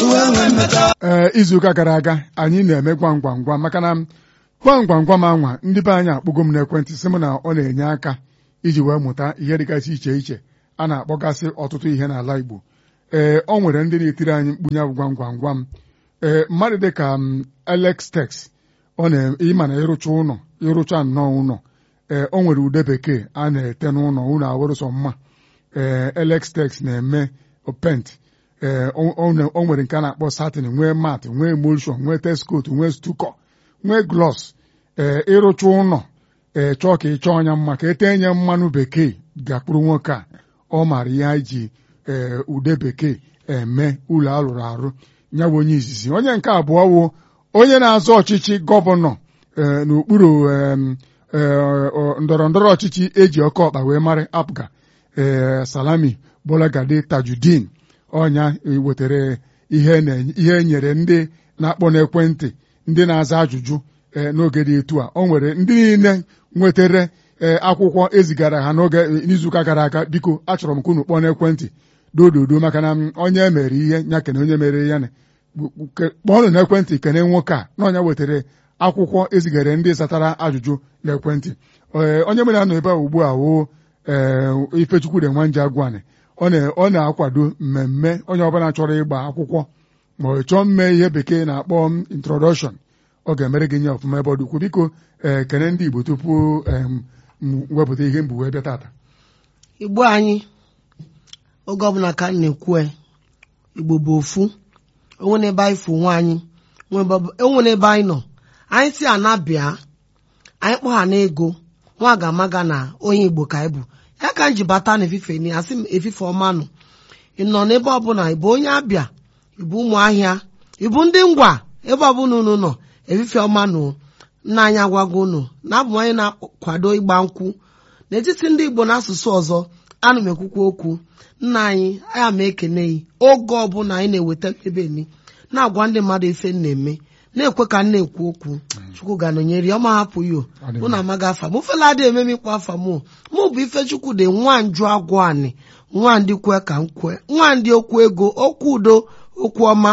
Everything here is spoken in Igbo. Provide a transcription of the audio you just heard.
ee izuụka gara aga anyị na-eme gwam gwam gwam maka na gwam gwam gwam anwa ndị be anyị akpọgo m n'ekwentị sị m na ọ na-enye aka iji wee mụta ihe dịgasị iche iche a na-akpọgasị ọtụtụ ihe n'ala Igbo ee ọ nwere ndị na-etiri anyị mkpunye bụ gwam gwam gwam ee mmadụ dịka Alex Tex ọ na-ịma na ịrụcha ụlọ ịrụcha nnọọ ụlọ ee o nwere ude bekee a na-ete n'ụlọ ụlọ awụrụ sọ mma ee Alex Tex na-eme pent ee o nwere nke a na-akpọ satin nwee mat nwee emulsion nwee teskot nwee stuko nwee glos ee ịrụcha ụlọ ee chọọ ka ị chọọ ya mma ka ete nye mmanụ bekee gakpụrụ nwoke a ọ maara ihe anyị ji ee ude bekee eme ụlọ alụrụ arụ ya bụ onye izizi onye nke abụọ wụ onye na-azọ ọchịchị gọvanọ n'okpuru ndọrọ ndọrọ ọchịchị eji ọkọ ọkpa wee mara apga ee salami bolagade tajudin ọnya wetara ihe ihe nyere ndị na-akpọ n'ekwentị ndị na-aza ajụjụ n'oge dị etu a o nwere ndị niile nwetara akwụkwọ ezigara ha n'oge n'izuụka gara aga biko achọrọ m ka unu kpọọ n'ekwentị dododo maka na onye mere ihe ya kene onye mere ya kpọọnụ n'ekwentị kene nwoke a na ọnya wetara akwụkwọ ezigara ndị zatara ajụjụ n'ekwentị onye mere anọ ebe a ugbu a woo Ifechukwude Nwanje Agwani ọ na-akwado mmemme onye ọbụla chọrọ ịgba akwụkwọ ma ọ chọọ mme ihe bekee na-akpọ introduction ọ ga-emere gị nye ọfụma ebe ọ dị ukwuu biko ee kene ndị Igbo tupu wepụta ihe mbụ wee bịa tata igbo anyị oge ọbụla ka m na-ekwu igbo bụ ofu onwe n'ebe anyị fụ nwa anyị onwe n'ebe anyị nọ anyị si anabịa anyị kpọ ha n'ego nwa ga-amaga na onye igbo ka anyị bụ ya ka m ji bata na efife ni asị m efife ọma nọ ị nọ n'ebe ọbụla ịbụ onye abịa ịbụ ụmụ ahịa ịbụ ndị ngwa ebe ọbụla unu nọ efife ọma nọ nna anyị agwago unu na abụ onye na-akwado ịgba nkwụ n'etiti ndị igbo n'asụsụ ọzọ ana m ekwukwa okwu nna anyị aya m ekene yi oge ọbụla anyị na-eweta mkpebeni na-agwa ndị mmadụ ife m na-eme na-ekwe ka m na-ekwu okwu chukwu ga-anọnyere ya ọma hapụ yo mụ na amaghị afa m ofela adịghị eme m ịkpọ afa mụ mụ bụ ifechukwu dị nwa nju agwụ anị nwa ndị kwe ka m kwe nwa ndị okwu ego okwu udo okwu ọma